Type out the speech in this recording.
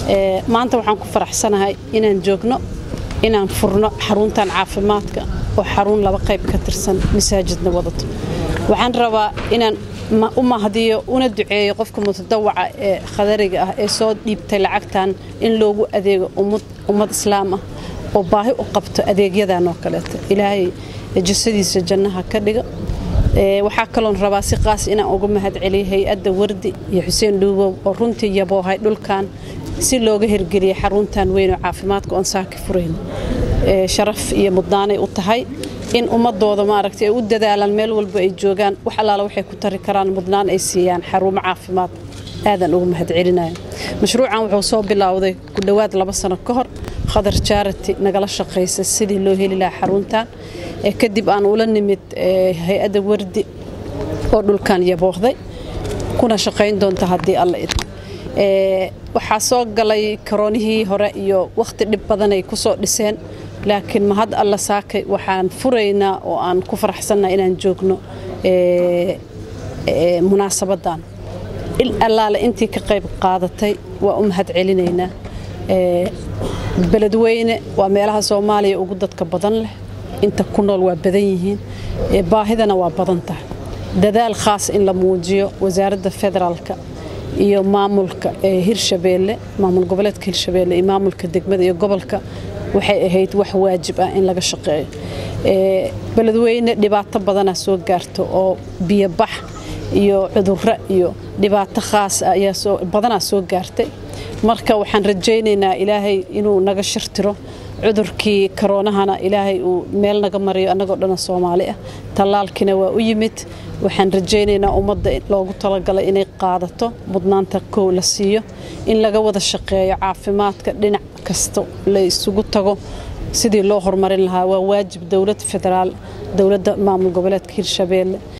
maanta waxaan ku faraxsanahay inaan joogno inaan furno xaruntan caafimaadka oo xarun laba qayb ka tirsan masaajidna wadato waxaan rabaa inaan u mahdiyo una duceeyo qofka mutadawaca ee khadariga ah ee soo dhiibtay lacagtan in loogu adeego ummad islaam ah oo baahi u qabto adeegyadan oo kaleeto ilaahay jasadiisa jannaha ka dhiga waxaa kaloon rabaa si qaas inaan uga mahad celiyo hay-adda wardi iyo xuseen dhuubow oo runtii yaboohay dhulkan si looga hirgeliyay xaruntan weyn oo caafimaadka oon saaka furayn sharaf iyo mudnaanay u tahay in ummadooda maaragtay ay u dadaalaan meel walba ay joogaan wax allaala waxay ku tari karaan mudnaan ay siiyaan xarumo caafimaad aadan uga mahad celinaya mashruucan wuxuu soo bilowday ku dhowaad laba sano ka hor khadar jaarati nagala shaqaysa sidii loo heli lahaa xaruntan kadib aan ula nimid hay-adda wardi oo dhulkan yaboohday kuna shaqayn doonta haddii alla idmo waxaa soo galay karoonihii hore iyo wakhti dhib badanay ku soo dhiseen laakiin mahad alla saakay waxaan furaynaa oo aan ku faraxsannaha inaan joogno munaasabadan il allaale intii ka qayb qaadatay waa u mahad celinaynaa beledweyne waa meelaha soomaaliya ugu dadka badan leh inta ku nool waa badan yihiin baahidana waa badan tahay dadaal khaas in la muujiyo wasaaradda federaalka iyo maamulka hirshabeelle maamul goboleedka hirshabeelle iyo maamulka degmada iyo gobolka waxay ahayd wax waajib ah in laga shaqeeyo beledweyne dhibaato badanaa soo gaarto oo biyobax iyo cudurro iyo dhibaato khaas ah ayaa badanaa soo gaartay marka waxaan rajaynaynaa ilaahay inuu naga shirtiro cudurkii karoonahana ilaahay uu meel naga mariyo annagoo dhana soomaali ah tallaalkiina waa u yimid waxaan rajaynaynaa ummadda loogu talagalay inay qaadato mudnaanta kow la siiyo in laga wada shaqeeyo caafimaadka dhinac kasta la isugu tago sidii loo horumarin lahaa waa waajib dowlad federaal dowladda maamul goboleedka hirshabeelle